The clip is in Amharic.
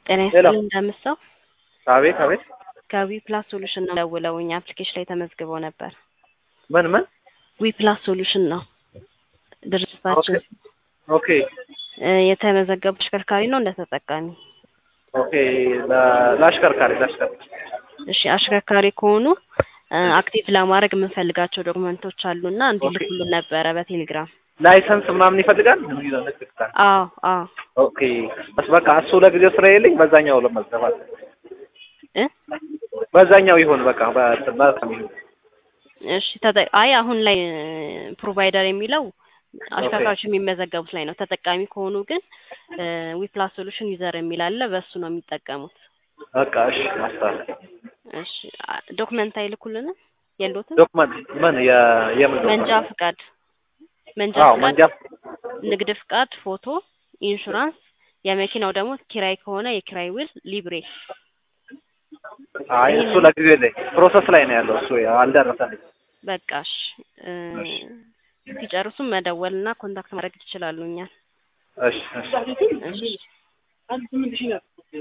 ጤና ሄሎ። ይስጥልኝ እንደምሰው አቤት አቤት። ከዊ ፕላስ ሶሉሽን ነው ደውለው እኛ አፕሊኬሽን ላይ ተመዝግበው ነበር። ምን ምን? ዊ ፕላስ ሶሉሽን ነው ድርጅታችን። ኦኬ እ የተመዘገቡ ተሽከርካሪ ነው እንደ ተጠቃሚ። ኦኬ። ለ- ለአሽከርካሪ ለአሽከርካሪ እሺ አሽከርካሪ ከሆኑ እ አክቲቭ ለማድረግ የምንፈልጋቸው ዶክመንቶች አሉና እንዲልኩልን ነበረ በቴሌግራም። ላይሰንስ ምናምን ይፈልጋል? ንግድ ፍቃድ። አዎ አዎ ኦኬ በስ በቃ እሱ ለጊዜው ስራ የለኝ። በዛኛው ለመዘፋት እ በዛኛው ይሁን በቃ በ- በጣም ይሁን። እሺ ተጠ አይ አሁን ላይ ፕሮቫይደር የሚለው አሽከርካሪዎች የሚመዘገቡት ላይ ነው። ተጠቃሚ ከሆኑ ግን ዊፕላስ ሶሉሽን ዩዘር የሚል አለ። በእሱ ነው የሚጠቀሙት። በቃ እሺ። ማስታወቅ እሺ አ- ዶክመንት አይልኩልንም? የሉትም? ዶክመንት ምን የ- የምን መንጃ ዶክመንት? ፍቃድ፣ መንጃ አዎ ፍቃድ፣ መንጃ ንግድ ፍቃድ፣ ፎቶ፣ ኢንሹራንስ፣ የመኪናው ደግሞ ኪራይ ከሆነ የኪራይ ውል፣ ሊብሬ። አይ እሱ ለጊዜው የለኝ። ፕሮሰስ ላይ ነው ያለው እሱ አልደረሰልኝ። በቃሽ እ ሲጨርሱም መደወልና ኮንታክት ማድረግ ትችላሉ እኛን። እሺ እሺ። እሺ